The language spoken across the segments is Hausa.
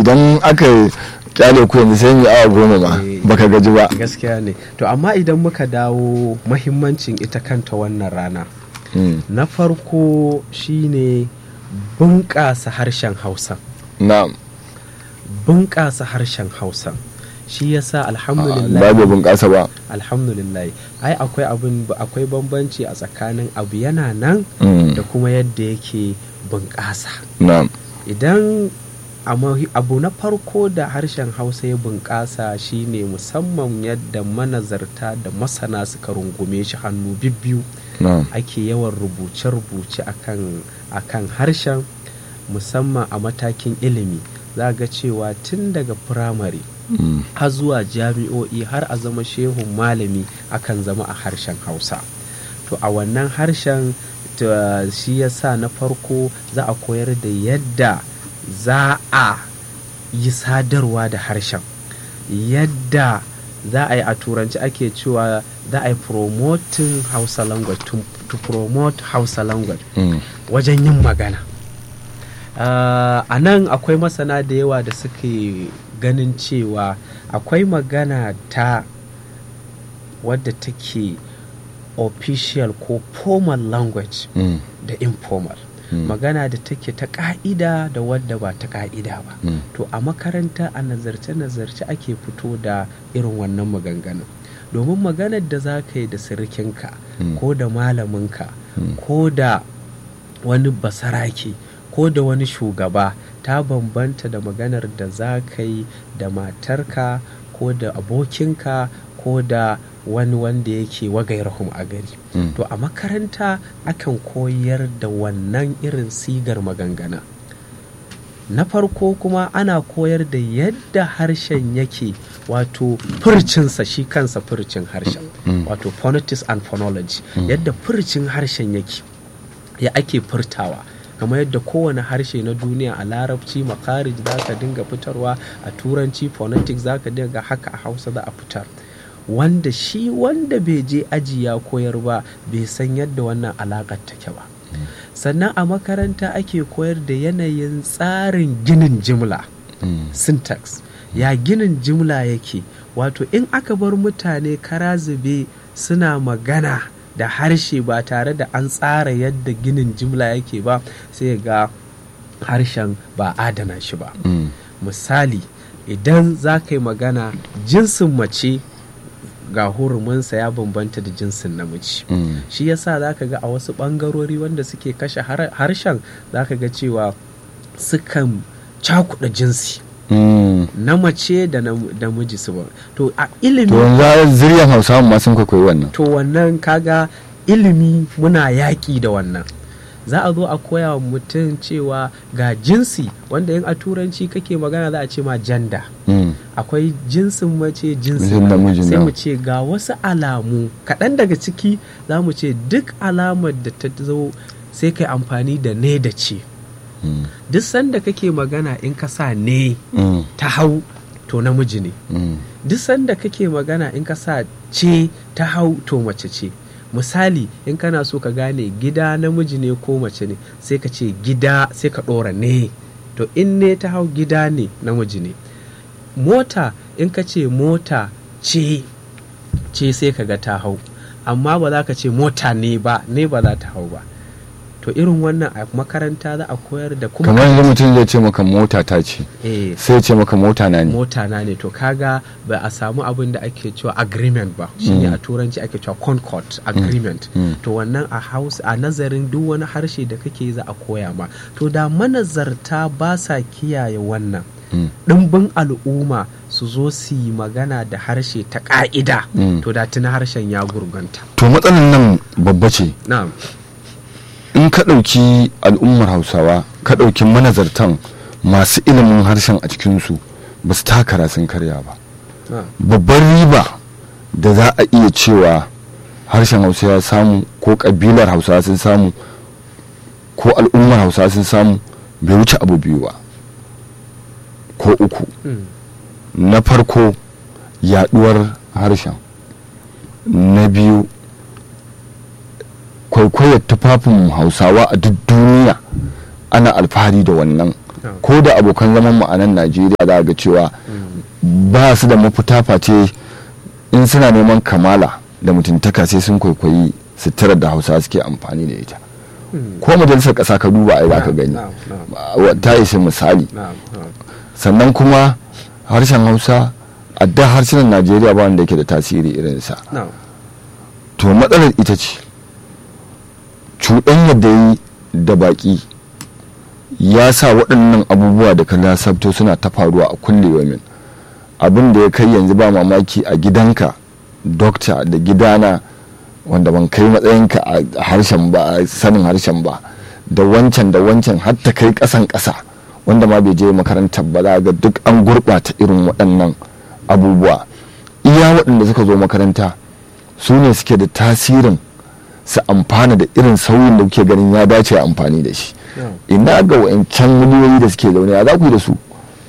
idan aka kyale ku yanzu sai mu yi awa goma ma Eh. baka gaji ba gaskiya ne to amma idan muka dawo mahimmancin ita kanta wannan rana Mm. na farko shine bunƙasa harshen hausa na'am bunƙasa harshen hausa shi yasa ba alhamdulillah bai bunƙasa ba alhamdulillah ai akwai abin akwai bambanci a tsakanin abu yana nan Mm. da kuma yadda yake bunƙasa na'am idan amma abu na farko da harshen hausa ya bunƙasa shine musamman yadda manazarta da masana suka rungume shi hannu bibbiyu na'am ake yawan rubuce-rubuce akan akan harshen musamman a matakin ilimi za ga cewa tun daga firamare Mm. har zuwa jami'o'i har a zama shehun malami akan zama a harshen hausa to a wannan harshen ta- shi yasa na farko za a koyar da yadda za a yi sadarwa da harshen yadda za a yi a turanci ake cewa za a yi promoting hausa language to, to promote hausa language Mm. wajen yin magana Ah, a nan akwai masana da yawa da suke ganin cewa akwai magana ta wadda take official ko formal language Mm. da informal Mm. magana da take ta ka'ida da wadda ba ta ka'ida ba Mm. to a makaranta a nazarce-nazarce ake fito da irin wannan maganganu domin maganar da za ka yi da sirikinka Mm. ko da malaminka Mm. ko da wani basarake ko da wani shugaba ta bambanta da maganar da za ka yi da matarka ko da abokinka ko da wani wanda yake wagairahum a gari Mm. to a makaranta akan koyar da wannan irin sigar magangana na farko kuma ana koyar da yadda harshen yake wato furcinsa shi kansa furcin harshen Mm. wato phonetics and phonology yadda furcin harshen yake ya ake furtawa kamar yadda kowane harshe na duniya a larabci makarij za ka dinga fitarwa a turanci phonetics za ka dinga haka a hausa za a fitar wanda shi wanda bai je aji ya koyar ba bai san yadda wannan alaƙar take ba sannan a makaranta ake koyar da yanayin tsarin ginin jimla Mm. syntax ya ginin jimla yake wato in aka bar mutane kara zube suna magana da harshe ba tare da an tsara yadda ginin jimla yake ba sai ga harshen ba adana shi ba Mm. misali idan za ka yi magana jinsin mace ga huruminsa ya bambanta da jinsin namiji Mm. shi yasa za ka ga a wasu ɓangarori wanda suke kashe har- harshen za ka ga cewa sukan cakuɗa jinsi Mm. na mace da na namiji su ba to a to ilimi yanzu zuriyar hausawa ma sun kwaikwayi wannan to wannan kaga ilimi muna yaƙi da wannan za a zo a koya wa mutum cewa ga jinsi wanda in a turanci kake magana za a ce ma janda Mm. akwai jinsin mace jinsin Jinsin namiji, sai na. mu ce ga wasu alamu kaɗan daga ciki za mu ce duk alamar da ta zo sai kai amfani da ne da ce Mm. duk sanda kake magana in ka sa ne Mm. ta hau to namiji ne Mm. duk sanda kake magana in ka sa ce ta hau to mace ce misali in kana so ka gane gida namiji ne ko mace ne sai ka ce gida sai ka ɗora ne to in ne ta hau gida ne namiji ne mota in ka ce mota ce ce sai ka ga ta hau amma ba za ka ce mota ne ba ne ba za ta hau ba to irin wannan a makaranta za a koyar da kuma kamar yanzu mutum zai ce maka mota ta ce eh, sai ya ce maka mota na ne mota na ne to kaga ba a samu abin da ake cewa agreement ba shine a turanci ake cewa concord agreement Mm. to wannan a house a nazarin duk wani harshe da kake za a koya ma to da manazarta ba sa kiyaye wannan Mm. ɗimbin al'umma su zo su yi magana da harshe ta ƙa'ida Mm. to da tuna harshen ya gurganta to matsalar nan babba ce na'am in ka ɗauki al'ummar hausawa ka ɗauki manazartan masu ilimin harshen a cikinsu ba su takara sun karya ba na'am babbar riba da za a iya cewa harshen hausa ya samu ko ƙabilar hausawa sun samu ko al'ummar hausawa sun samu bai wuce abu biyu ba ko uku Mm. na farko yaduwar harshen na biyu kwaikwayar tufafin hausawa a duk duniya ana alfahari da wannan Na'am. ko da abokan zaman mu a nan najeriya za a ga cewa ba su da mafita face in suna neman kamala da mutuntaka sai sun kwaikwayi suturar da hausa suke amfani da ita Mm. ko majalisar ƙasa ka duba ai za ka Na'am, gani na'am, na'am, Wa- ta isa misali na'am, na'am. sannan kuma harshen hausa a da harsunan najeriya ba wanda yake da tasiri irinsa Na'am. to matsalar ita ce cuɗanyar da yi da baƙi ya sa waɗannan abubuwa da ka lasabto suna ta faruwa a kulle min abin da ya kai yanzu ba mamaki a gidanka dokta da gidana wanda ban kai matsayinka a harshen ba a sanin harshen ba da wancan da wancan har ta kai ƙasan ƙasa wanda ma bai je makarantar ba za ga duk an gurɓata irin waɗannan abubuwa iya waɗanda suka zo makaranta su ne suke da tasirin su amfana da irin sauyin da kuke ganin ya dace a amfani da shi Na'am. ina ga wa'ancan miliyoyi da suke zaune a za ku yi da su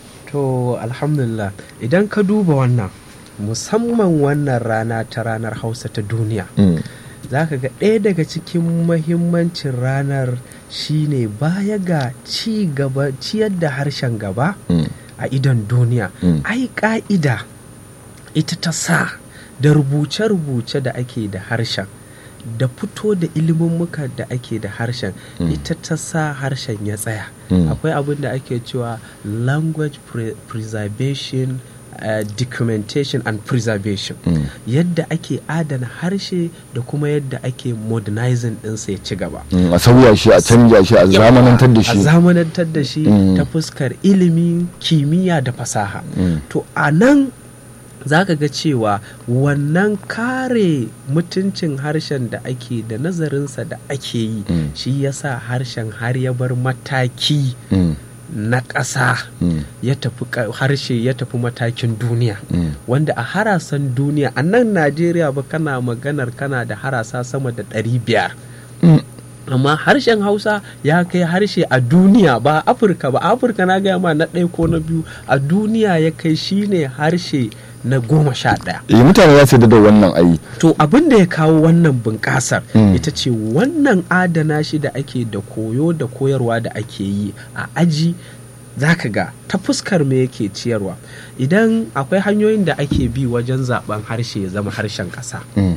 To alhamdulillah idan ka duba wannan musamman wannan rana ta ranar hausa ta duniya Mm, za ka ga ɗaya daga cikin mahimmancin ranar shine baya ga ci gaba ciyar da harshen gaba mm, a idon duniya Mm. ai ka'ida ita ta sa da rubuce-rubuce da ake da harshen da fito da muka da ake da harshen Mm. ita ta sa harshen ya tsaya Mm. akwai abin da ake cewa language pre- preservation uh, documentation and preservation mm, yadda ake adana harshe da kuma yadda ake modernizing ɗinsa ya ci gaba mm, a sauya shi a canja shi a zamanantar da a shi zamanantar da shi Mm. ta fuskar ilimi kimiyya da fasaha Mm. to a nan za ka ga cewa wannan kare mutuncin harshen da ake da nazarinsa da ake yi Mm. shi yasa harshen har ya bar mataki Mm, na ƙasa mm, ya tafi ka- harshe ya tafi matakin duniya mm, wanda a harasan duniya a nan najeriya ba kana maganar kana da harasa sama da ɗari biyar mm. amma harshen hausa ya kai harshe a duniya ba a afirka ba a afirka na gaya ma na ɗaya ko na biyu a duniya ya kai shine harshe na goma sha ɗaya Eh, mutane za su yarda da wannan ayi to abin da ya kawo wannan bunƙasar Mm. ita ce wannan adana shi da ake da koyo da koyarwa da ake yi a aji zaka ga ta fuskar me yake ciyarwa idan akwai hanyoyin da ake bi wajen zaben harshe ya zama harshen ƙasa Mm,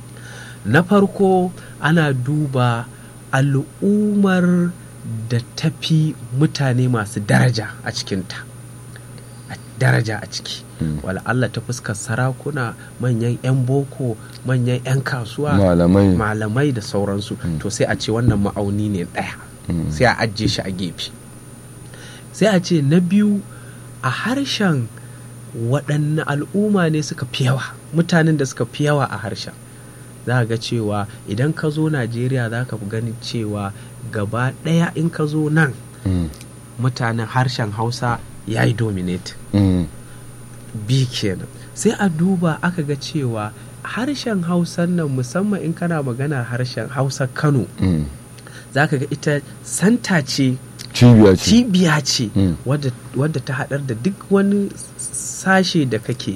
na farko ana duba al'ummar da tafi mutane masu daraja a cikinta a daraja a ciki Mm. wala Allah ta fuskar sarakuna manyan 'yan boko manyan 'yan kasuwa malamai malamai da sauransu to sai a ce wannan ma'auni ne ɗaya Mm. sai a ajiye shi a gefe sai a ce na biyu a harshen waɗanne al'umma ne suka fi yawa mutanen da suka fi yawa a harshen za ga cewa idan ka zo najeriya za ka fi ganin cewa gaba ɗaya in ka zo nan Mm, mutanen harshen hausa ya yi dominate mm, bi kenan sai a duba aka ga cewa harshen hausan nan musamman in kana magana harshen hausa kano mm. za ka ga ita santa ce cibiya ce cibiya ce Mm. wadda, wadda ta haɗar da duk wani sashe da kake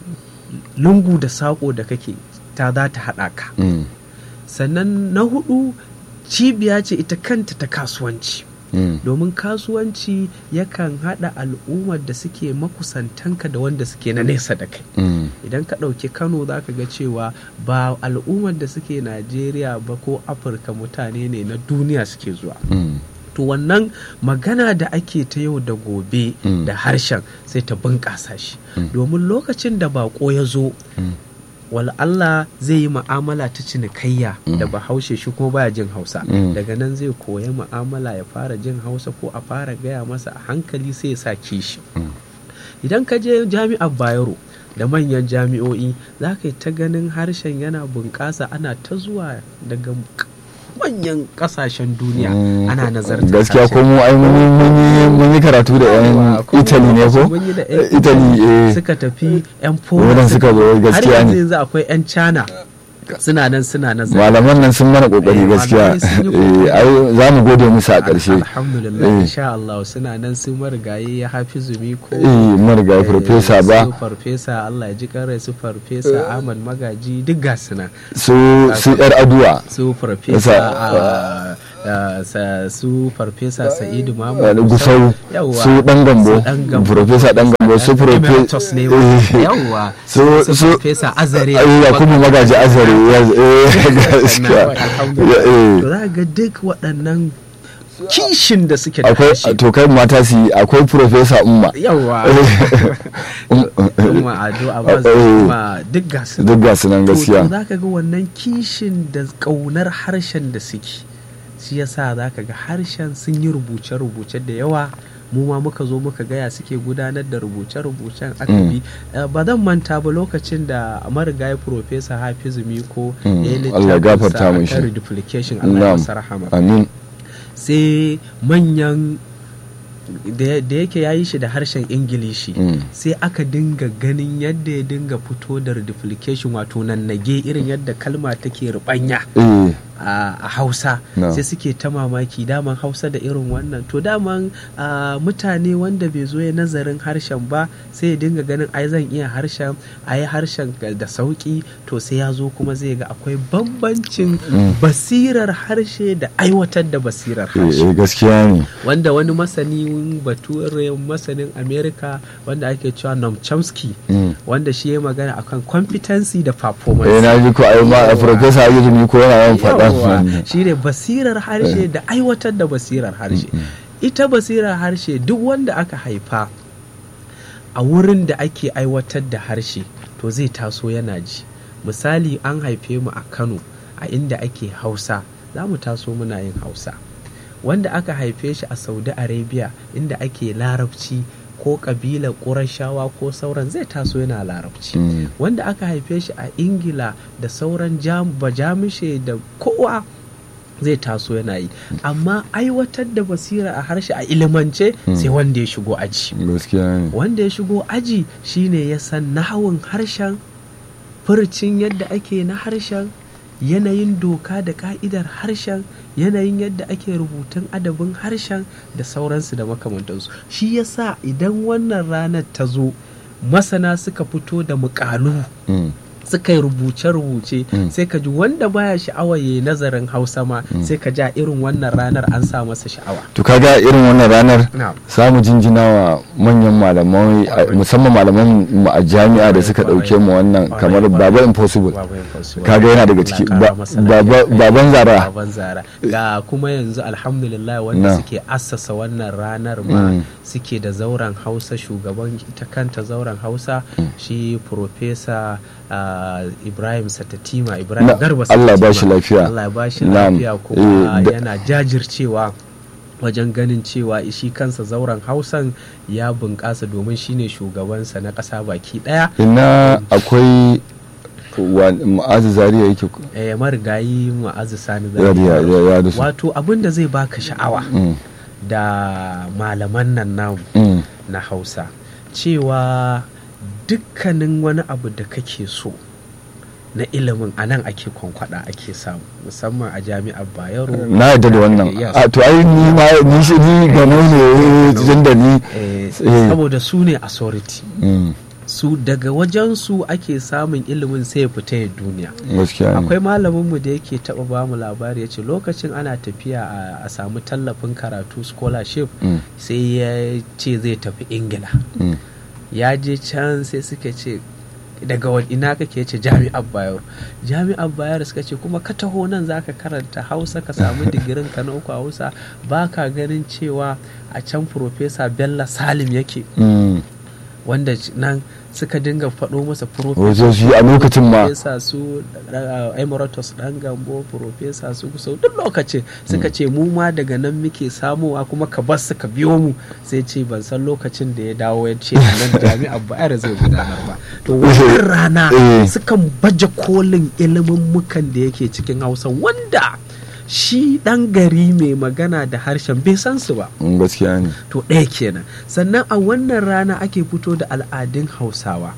lungu da saƙo da kake ta za ta haɗa ka Mm, sannan na hudu cibiya ce ita kanta ta kasuwanci mm, domin kasuwanci yakan haɗa al'ummar da suke makusantanka da wanda suke na nesa da kai mm, idan ka ɗauki kano za ka ga cewa ba al'ummar da suke najeriya ba ko afirka mutane ne na duniya suke zuwa mm. to wannan magana da ake ta yau da gobe Mm. da harshen sai ta bunƙasa shi Mm. domin lokacin da bako ya zo Mm. wala Allah zai yi ma'amala ta cinikayya Mm. da bahaushe shi kuma baya jin hausa Mm. daga nan zai koya ma'amala ya fara jin hausa ko a fara gaya masa a hankali sai ya sa kishi Mm. idan ka je jami'ar bayero da manyan jami'o'i za ka yi ta ganin harshen yana bunƙasa ana ta zuwa daga manyan ƙasashen duniya Mm, ana nazartar gaskiya ko harshen. mu ai mun yi- mun yi- mun yi karatu da yan Yawa, ko italy ne ko mun yi da yan italy eh suka tafi yan Wurin Poland suka zo, gaskiya har ne. yanzu yanzu akwai yan China suna nan suna nazari malaman nan sun mana kokari Eh, gaskiya malamai sun yi Eh, kokari. ai za mu gode musu a ƙarshe alhamdulillah Eh. insha Allah suna nan su marigayi ya hafi zumi ko eh marigayi eh, farfesa su ba farfesa Allah ya ji karai su farfesa Ahmad Magaji duk ga suna su su yar aduwa su farfesa Yasa, a ah, sa- su farfesa sa'idu Eh, mamu gusau Yawwa. su dan gambo Su ɗan gambo. profesa dan gambo su Emeritus ne ma. yawwa su su su farfesa azare ya kuma magaji azare ya eh, gaskiya Alhamdulillah. Eh, to za ga duk waɗannan kishin da suke da akwai harshe to kai mata su yi akwai profesa umma yawwa Um, kuma ado a ba Eh. kuma duk gasu duk ga su nan gaskiya za ka ga wannan kishin da ƙaunar harshen da suke shi yasa za ka ga harshen sun yi rubuce-rubuce da yawa mu ma muka zo muka gaya suke gudanar da rubuce-rubucen aka Mm. bi Eh, ba zan manta ba lokacin da marigayi profesa hafizu miko Mm, ya yi Allah gafarta littafinsa mishi. akan reduplication Allah ya Na'am. masa rahama amin sai manyan da da yake ya yi shi da harshen ingilishi Mm. sai aka dinga ganin yadda ya dinga fito da reduplication wato nannage irin yadda kalma take rubanya eh a a hausa No. sai suke ta mamaki daman hausa da irin wannan to daman a, mutane wanda bai zo ya nazarin harshen ba sai ya dinga ganin ai zan iya harshen a yi harshen da sauki to sai ya zo kuma zai ga akwai bambancin Mm. basirar harshe da aiwatar da basirar eh, harshe eh, gaskiya ne wanda wani masanin bature masanin america wanda ake cewa Noam Chomsky Mm. wanda shi ya magana akan competency da performance eh na ji ko ai ma Yawwa. profesa ayyuka ni ko yana yawan faɗa Yawwa, shi ne basirar harshe da aiwatar da basirar harshe ita basirar harshe duk wanda aka haifa a wurin da ake aiwatar da harshe to zai taso yana ji misali an haife mu a kano a inda ake hausa za mu taso muna yin hausa wanda aka haife shi a saudi arabia inda ake larabci ko ƙabilar ƙurashawa ko sauran zai taso yana larabci Mm. wanda aka haife shi a ingila da sauran jam- bajamishe da kowa zai taso yana yi amma aiwatar da basira a harshe a ilimance sai wanda ya shigo aji gaskiya ne wanda ya shigo aji shine ya san nahawun harshen furcin yadda ake na harshen yanayin doka da ka'idar harshen yanayin yadda ake rubutun adabin harshen da sauransu da makamantansu shi yasa idan wannan ranar ta zo masana suka fito da mukalu Mm. suka yi rubuce-rubuce Mm. sai ka ji wanda baya sha'awa ya yi nazarin hausa ma sai ka ja irin wannan ranar an sa masa sha'awa to kaga irin wannan ranar Na'am. samu jinjina wa manyan malamai a- musamman malaman mu a jami'a da suka dauke mu wannan kamar baba impossible Baba Impossible. kaga yana daga ciki Allah Ba- ƙara masa baba- lafiya. baban zara baban zara ga kuma yanzu alhamdulillah wanda Na. suke assasa wannan ranar ma Mm. suke da zauren hausa shugaban ita kanta zauren hausa shi profesa ah, ibrahim satatima ibrahim Na, garba Allah ya Satatima. bashi lafiya. Allah ya bashi Na'am. lafiya Eh, kuma da- yana jajircewa wajen ganin cewa shi kansa zauren hausan ya bunƙasa domin shine shugabansa na ƙasa baki ɗaya ina akwai wa- ma'azu zariya yake ku- eh, marigayi ma'azu sani ya ya ya ya da su wato abin da zai baka sha'awa Mm, da malaman nan namu mm, na hausa cewa dukkanin wani abu da kake so na ilimin a nan ake kwankwada ake samu musamman a jami'ar bayero na yadda da wannan Yes. a to ai ni ma ni shi ni gano ne tun da ni Eh, eh. saboda su ne authority Mm, su daga wajensu ake samun ilimin sai ya fita ya duniya gaskiya ne akwai malaminmu da yake taba ba mu labari ya ce lokacin ana tafiya a- a samu tallafin karatu scholarship Mm, sai ya ce zai tafi ingila mm, ya je can sai suka ce daga wa- ina kake ce jami'ar bayero jami'ar bayero suka ce kuma ka taho nan zaka karanta hausa ka samu digirin ka na uku a hausa ba ka ganin cewa a can profesa bello salim yake mm. wanda nan suka dinga faɗo masa wajen shi a lokacin ma profesa su uh, emiratus dan gambo profesa su so duk lokacin suka ce mu ma daga nan muke samuwa kuma ka bar su ka biyo mu sai ce ban san lokacin da ya dawo ya ce a nan jami'ar bayar zai gudanar ba to wannan rana Eh. sukan baje kolin ilimin mukan da yake cikin hausa wanda shi dan gari mai magana da harshen bai san su ba Mm, gaskiya ne to ɗaya kenan sannan a wannan rana ake fito da al'adun hausawa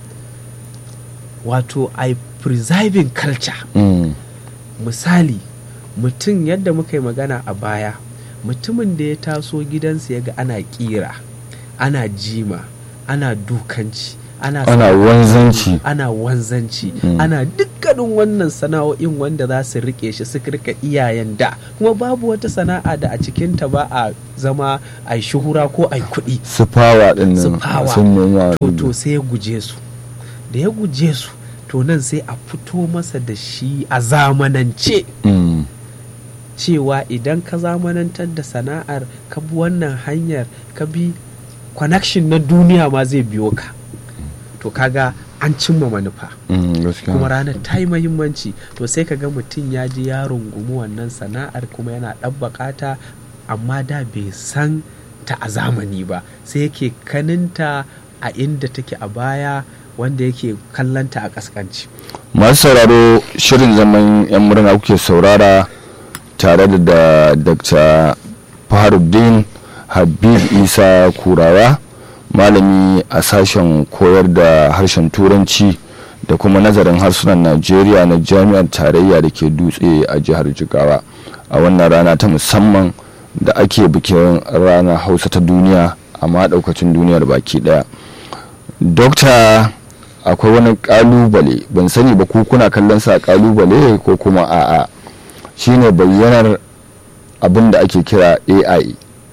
wato i preserving culture Mm, misali mutum yadda muka yi magana a baya mutumin da ya taso gidansa ya ga ana ƙira ana jima ana dukanci ana ana wanzanci ana wanzanci Mm. ana dukkanin wannan sana'o'in wanda za su rike shi su rika iyayen da kuma babu wata sana'a da a cikinta ba a zama a yi shuhura ko a yi kuɗi su fawa din Su nan fawa. sun noma to to sai ya guje su da ya guje su to nan sai a fito masa da shi a zamanance Mm. cewa idan ka zamanantar da sana'ar ka bi wannan hanyar ka bi connection na duniya ma zai biyo ka to kaga an cimma manufa Mm, gaskiya kuma ranar ta yi mahimmanci to sai ka ga mutum ya ji ya rungumi wannan sana'ar kuma yana ɗabbaƙa ta amma da bai san ta a zamani ba sai yake kaninta a inda take a baya wanda yake kallanta a ƙasƙanci masu sauraro shirin zaman yan murna kuke saurara tare da da dr faharuddin habib isa kurawa malami a sashen koyar da harshen turanci da kuma nazarin harsunan najeriya na jami'ar tarayya da ke dutse a jihar jigawa a wannan rana ta musamman da ake bikin ranar hausa ta duniya amma daukacin duniyar baki daya dokta akwai wani kalubale ban sani ba ku kuna kallon sa kalubale ko kuma a'a shine bayyanar abin da ake kira ai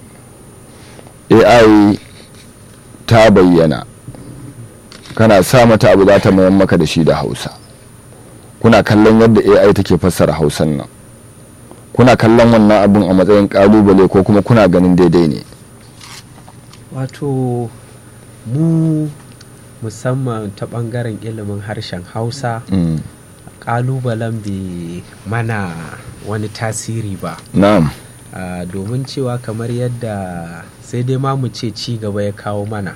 ai ta bayyana kana sa mata abu za ta mayan maka da shi da hausa kuna kallon yadda ai take fassara hausan nan kuna kallon wannan abin a matsayin kalubale ko kuma kuna ganin daidai ne wato mu musamman ta ɓangaren ilimin harshen hausa Mm, ƙalubalen bai mana wani tasiri ba na'am Ah, domin cewa kamar yadda sai dai ma mu ce ci gaba ya kawo mana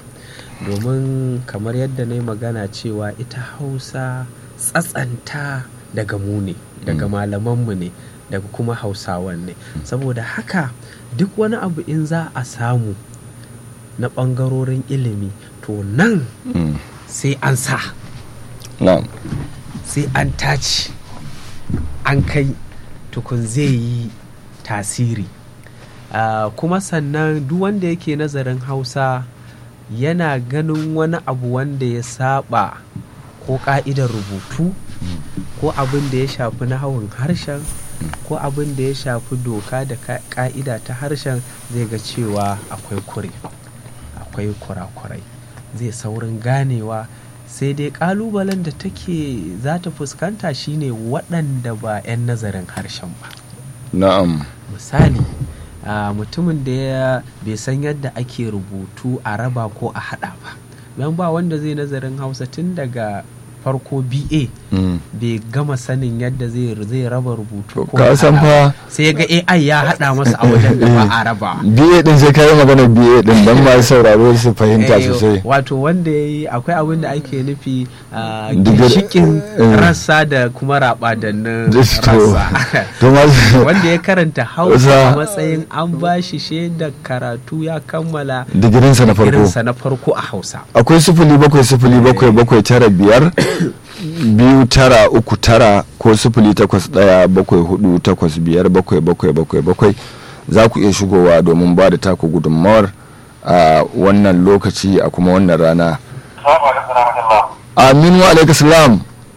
domin kamar yadda na yi magana cewa ita hausa tsatsanta daga mu ne daga malamanmu ne daga kuma hausawan ne saboda haka duk wani abu in za a samu na ɓangarorin ilimi to nan Mm, sai an sa na'am sai an tace an kai tukun zai yi tasiri Ah, kuma sannan duk wanda yake nazarin hausa yana ganin wani abu wanda ya saba ko ka'idar rubutu ko abin da ya shafi nahawun harshen ko abin da ya shafi doka da ka- ka'ida ta harshen zai ga cewa akwai kure akwai kurakurai zai saurin ganewa sai dai kalubalen da take za ta fuskanta shine waɗanda ba 'yan nazarin harshen ba na'am misali a mutumin da ya bai san yadda ake rubutu a raba ko a hada ba don ba wanda zai nazarin hausa tun daga farko ba Mm. bai gama sanin yadda zai zai raba rubutu ko ka a san hada ba. fa sai ya ga ai ya hada masa a wajen da ba a raba biye din sai kai magana biye din dan ma sauraro su fahimta Eh, sosai wato wanda ya yi akwai abin da ake nufi a Digar- ginshikin eh. rassa da kuma rabadannin Just to- rassa to ma wanda ya karanta hausa Hausa. a matsayin an ba shi shaidar karatu ya kammala digirinsa na farko irinsa na farko a hausa akwai sifili bakwai sifili bakwai bakwai tara biyar biyu tara uku tara ko sifili takwas ɗaya bakwai hudu takwas biyar bakwai bakwai bakwai bakwai za ku iya shigowa domin ba da taku gudunmawar a wannan lokaci a kuma wannan rana Salamu alaikum warahmatullah. amin wa alaika salam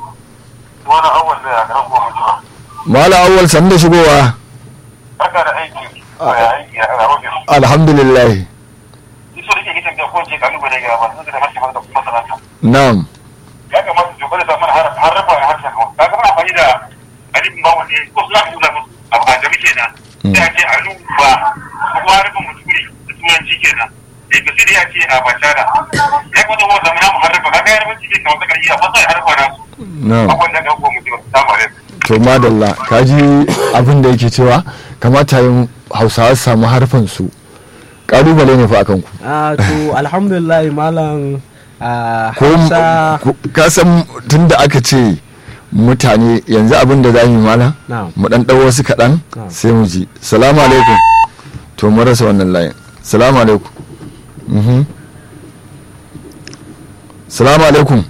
Wani awal ne a garin goma jima. mala awwal san da shigowa Barka da aiki. Ya aiki a kan ofis. alhamdulillah Ni so da ke gitan da kowace kalubale ga ba sun da harshe da kuma sanata. na'am Ya kamata su gwada samun har rafa a harshen hau. Ka gama amfani da alifin ba wanda ko su za su nuna musu abu a jami kenan. Sai a ce alu ba ko kuma harafin mutune da turanci kenan. Da ya sai da ya ce a bashara. Ya kwata wa zama namu harrafa. Ka ga yarbanci ne kamar sakar iya. Masu harrafa na su. na'am Abubuwan da ga goma jima. Salamu alaikum. to madalla kaji abin da yake cewa kamata yin hausawa su samu harfan su kalubale ne fa akan ku a to alhamdulillah malam a ko hausa ko- ka san tun da aka ce mutane yanzu abin da za mu yi mana Na'am. mu dan ɗau wasu kaɗan Na'am. sai mu ji salamu alaikum to mun rasa wannan layin salamu alaikum Mhm. salamu alaikum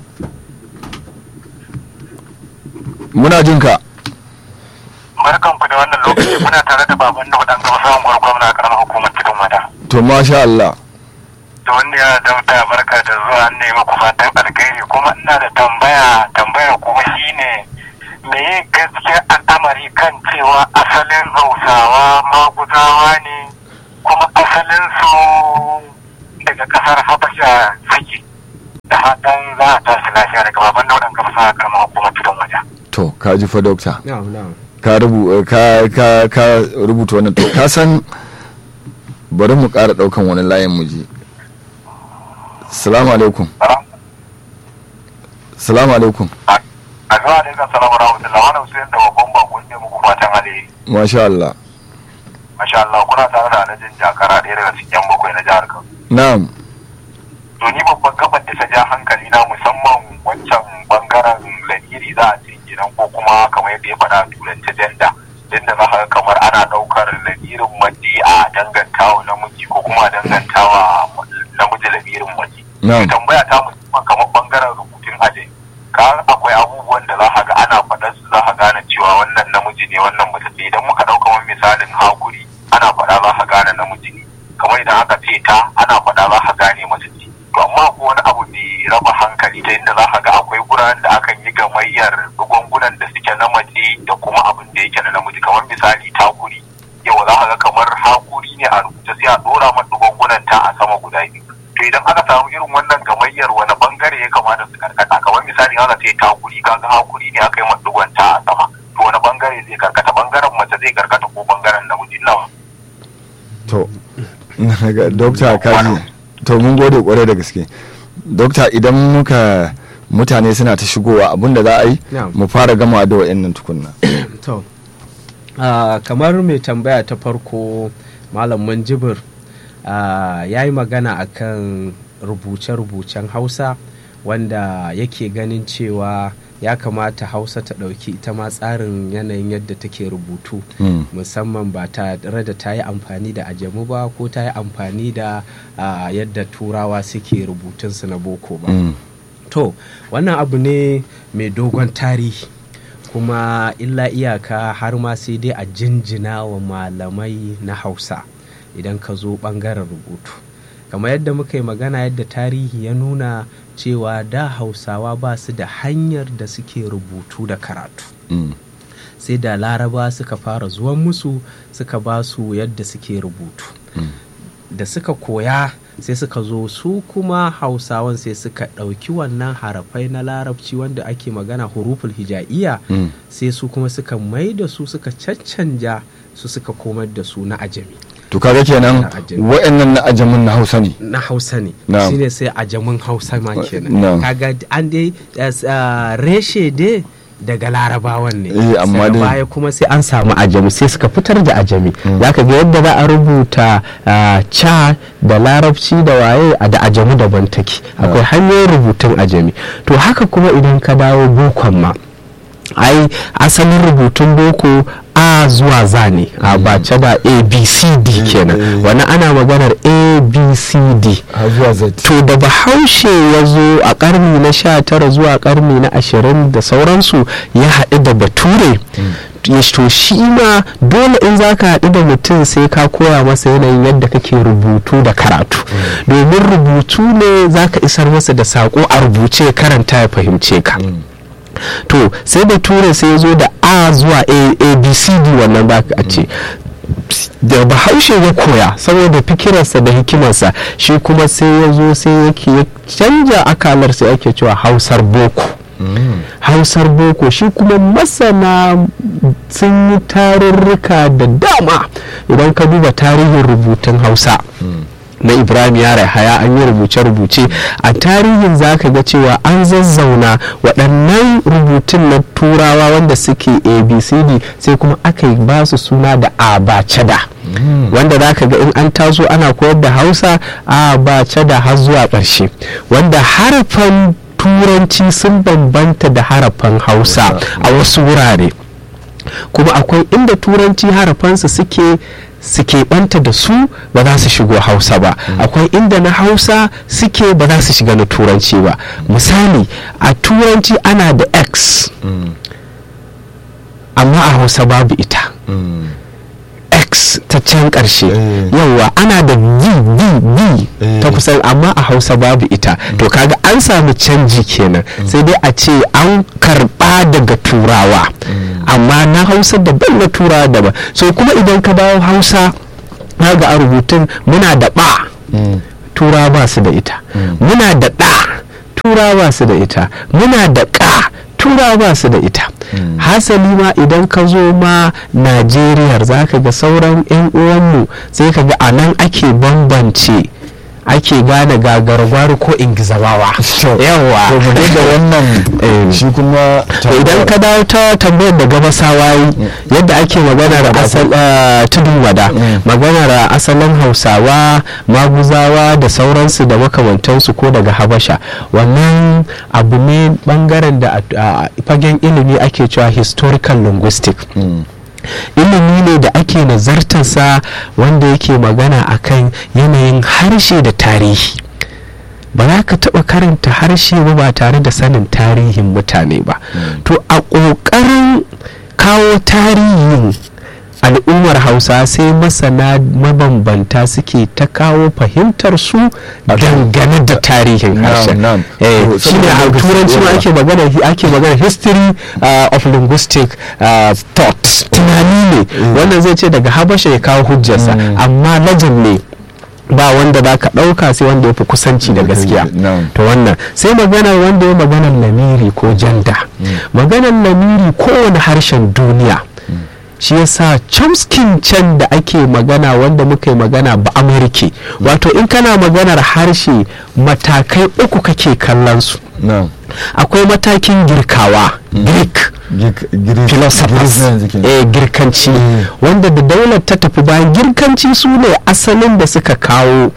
muna jin ka barkan ku da wannan lokaci muna tare da baban da waɗanda wasu anguwar gwamna a ƙaramin hukumar tudun wada. to masha Allah Da wanda ya dauta barka da zuwa an nemi ku fatan alkai ina da tambaya tambaya kuma shine me gaskiya al'amari kan cewa asalin hausawa maguzawa ne kuma asalin su daga kasar habasha suke da haɗin za a tashi lafiya daga baban daudan gabasa karamar hukumar tudun waje. to ka ji fa dokta na'am na'am ka rubu ka ka ka rubuta wannan to ka san bari mu ƙara ɗaukan wani layin mu ji salamu alaikum salamu alaikum a zuwa da kan salamu rahmatullah wani usain da babban bakon ne muku fatan alheri masha Allah masha Allah kuna tare da alhajin jakara ɗaya daga cikin yan bakwai na jihar Kano na'am to ni babban gabar da ta ja hankali na musamman wancan bangaren lamiri za a ce gidan ko kuma kamar yadda ya faɗa a turanci janda inda za ka ga kamar ana ɗaukar lamirin mace a dangantawa namiji ko kuma a dangantawa namiji lamirin mace na'am tambaya ta musamman kamar bangaren rubutun aji ka akwai abubuwan da za ka ga ana faɗar su za ka gane cewa wannan namiji ne wannan mace ce idan muka ɗauka wani misalin hakuri ana faɗa za ka gane namiji ne kamar idan aka ce ta ana faɗa za ka gane mace ce to amma ko wani abu mai raba hankali ta inda za ka ga akwai guraren da akan yi gamayyar gungunan da suke na mace da kuma abin da yake na namiji kamar misali takuri yau za ka ga kamar hakuri ne a rubuce sai a ɗora mata gungunan ta a sama guda biyu to idan aka samu irin wannan gamayyar wani bangare ya kamata su karkata kamar misali aka ce takuri kaga hakuri ne aka yi madugon ta a sama to wani bangare zai karkata bangaren mace zai karkata ko bangaren namiji nawa to ga dokta kaji to mun gode kwarai da gaske dokta idan muka mutane suna ta shigowa abinda za a yi Na'am. mu fara gama da wa'annan tukunna to ah, kamar mai tambaya ta farko malam manjibir ah, ya yi magana akan rubuce-rubucen hausa wanda yake ganin cewa ya kamata hausa ta ɗauki ita ma tsarin yanayin yadda take rubutu Mm. musamman ba tare da ta yi amfani da ajamu ba ko ta yi amfani da ah, yadda turawa suke rubutunsu na boko ba Mm. to wannan abu ne mai dogon tarihi kuma illa iyaka har ma sai dai a jinjina wa malamai na hausa idan ka zo bangaren rubutu kamar yadda muka yi magana yadda tarihi ya nuna cewa da hausawa ba su da hanyar da suke rubutu da karatu Mm. sai da laraba suka fara zuwan musu suka ba su yadda suke rubutu da suka koya sai suka zo su kuma hausawan sai suka ɗauki wannan harafai na larabci wanda ake magana huruful hija'iyya Mm. sai su kuma suka mai da su suka caccanja su suka komar da su na ajami to kaga kenan Na ajami. wa'annan na ajamin na hausa ne na hausa ne Na'am. shine sai ajamin hausa ma kenan Na'am. kaga an dai as- ah, reshe dai daga larabawan ne Eh, amma Daga dai- baya kuma sai an samu ajami sai suka fitar da ajami zaka ga yadda za a rubuta ah, ca da larabci da waye a da ajami daban take akwai hanyoyin rubutun ajami to haka kuma idan ka dawo bokon ma ai asalin rubutun boko a zuwa za ne a bace da abcd kenan wani ana maganar abcd har zuwa z to da bahaushe ya zo a karni na sha tara zuwa karni na ashirin da sauransu ya haɗu da bature ya to shi ma dole in za ka haɗu da mutum sai ka koya masa yanayin yadda kake rubutu da karatu domin rubutu ne za ka isar masa da saƙo a rubuce ya karanta ya fahimce ka to sai bature sai ya zo da a zuwa A- abcd wannan za ka ce da bahaushe ya koya saboda fikirarsa da hikimarsa shi kuma sai ya zo sai yake ya canja akalar sai ake cewa hausar boko hausar boko shi kuma masana sun yi tarurruka da dama idan ka duba tarihin rubutun hausa na ibrahim yara haya an yi rubuce-rubuce a tarihin za ka ga cewa an zazzauna waɗannan rubutun na turawa wanda suke abcd sai kuma aka yi ba su suna da abacada wanda za ka ga in an taso ana koyar da hausa abacada har zuwa ƙarshe wanda harafan turanci sun bambanta da harafan hausa a wasu wurare kuma akwai inda turanci harafansa suke suke banta da su ba za su shigo hausa ba akwai inda na hausa suke ba za su shiga na turanci ba misali a turanci ana da x amma a hausa babu ita x ta can ƙarshe Eh. yawwa ana da v v v Eh. ta kusan amma a hausa babu ita to kaga an samu canji kenan sai dai a ce an karba daga turawa amma na hausa daban na turawa daban so kuma idan ka dawo hausa ga a rubutun muna da ba Mm. turawa ba su da ita muna da ɗa turawa ba su da ita muna da ƙa turawa ba su da ita hasali ma idan ka zo ma najeriya za ka ga sauran 'yan uwanmu sai ka ga a nan ake bambance ake gane gagargwari ko ingizawawa To, yawa to mu je da wannan Eh. shi kuma to idan ka dawo ta tambayar da gabasawa yi yadda ake maganar asal eh, tudun wada maganar asalin hausawa maguzawa da sauransu da makamantansu ko daga habasha wannan abu ne bangaren da a a fagen ilimi ake cewa historical linguistic Mm. ilimi ne da ake nazartarsa wanda yake magana akan yanayin harshe da tarihi ba za ka taɓa karanta harshe ba ba tare da sanin tarihin mutane ba to a ƙoƙarin kawo tarihin al'ummar hausa sai masana mabambanta suke ta kawo fahimtar su dangane da tarihin Na'am, harshen na'am. Eh, To, shine a saboda turanci ma yawa. ake magana ake magana history uh, of linguistic uh, thought tunani ne wannan zai ce daga habasha ya kawo hujjarsa amma lajin ne ba wanda za ka ɗauka sai wanda ya fi kusanci da gaskiya Na'am. to wannan sai maganar wanda ya maganar lamiri ko janda maganar lamiri kowane harshen duniya shi yasa chomskin can da ake magana wanda muka yi magana ba amurke wato in kana maganar harshe matakai uku kake kallon su Na'am. akwai matakin girkawa greek Gik- Greek- philosophers Greek na yanzu kenan. eh girkanci wanda da daular ta tafi bayan girkanci su ne asalin da suka kawo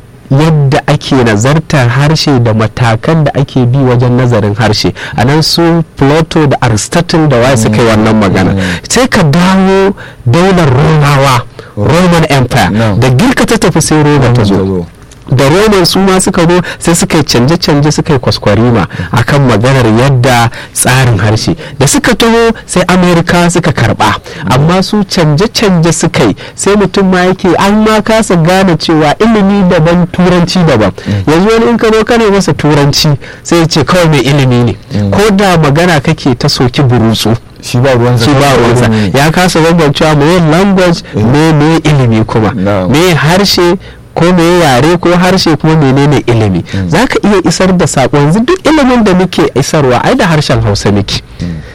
yadda ake nazartar harshe da matakan da ake bi wajen nazarin harshe a nan su plato da aristotle da waye suka yi wannan magana sai ka dawo daular romawa roman empire No. da girka ta tafi sai roma ta zo da roman su ma suka zo sai suka yi canje-canje suka yi kwaskwarima akan maganar yadda tsarin harshe da suka taho sai amerika suka karba amma su canje-canje suka yi sai mutum ma yake an ma kasa gane cewa ilimi daban turanci daban yanzu wani in ka zo kana masa turanci sai ya ce kawai mai ilimi ne ko da magana kake ta soki burutsu shi ba ruwansa shi ba ruwansa ilimi. ya kasa bambancewa me language me me ilimi kuma No. me harshe ko me yare ko harshe kuma menene ilimi za ka iya isar da saƙo yanzu duk ilimin da muke isarwa ai da harshen hausa muke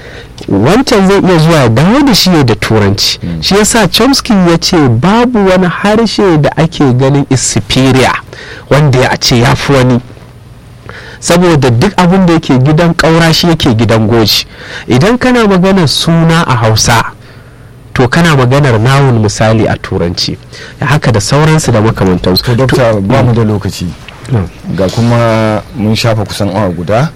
wancan zai iya zuwa ya dawo da shi da turanci shi yasa chomsky ya ce babu wani harshe da ake ganin is superior wanda ya ce ya fi wani saboda duk abin da yake gidan ƙaura shi yake gidan goji idan kana maganar suna a hausa to kana maganar nawun misali a turanci haka da sauransu da makamantansu to dokta ba mu da lokaci Mm. ga kuma mun shafa kusan awa guda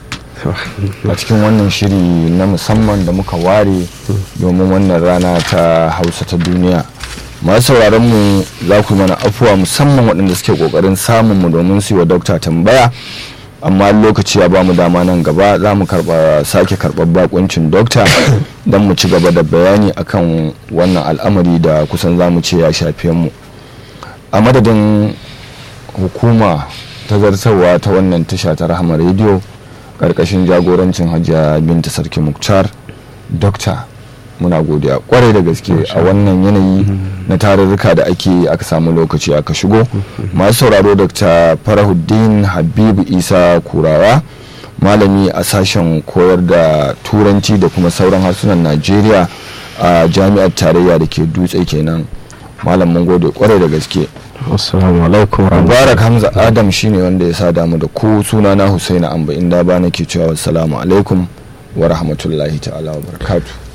a cikin wannan shiri na musamman da muka ware domin wannan rana ta hausa ta duniya masu sauraron mu za ku yi mana afuwa musamman waɗanda suke ƙoƙarin samun mu domin su yi wa dokta tambaya amma lokaci ya ba mu dama nan gaba za mu karɓa sake karɓar bakuncin dokta don mu ci gaba da bayani akan wannan al'amari da kusan za mu ce ya shafe mu a madadin hukuma ta zartarwa ta wannan tasha ta rahama rediyo karkashin jagorancin hajiya binta sarki muktar dokta muna godiya kwarai da gaske a wannan yanayi na tarurruka da ake yi aka samu lokaci aka shigo masu sauraro dr farahuddin habibu isa kurawa malami a sashen koyar da turanci da kuma sauran harsunan najeriya a jami'ar tarayya da ke dutse kenan malam mun gode kwarai da gaske assalamu alaikum mubarak hamza adam shine wanda ya sa damu da ku sunana husaina amba inda ba nake cewa assalamu alaikum wa rahmatullahi ta'ala wa barakatuh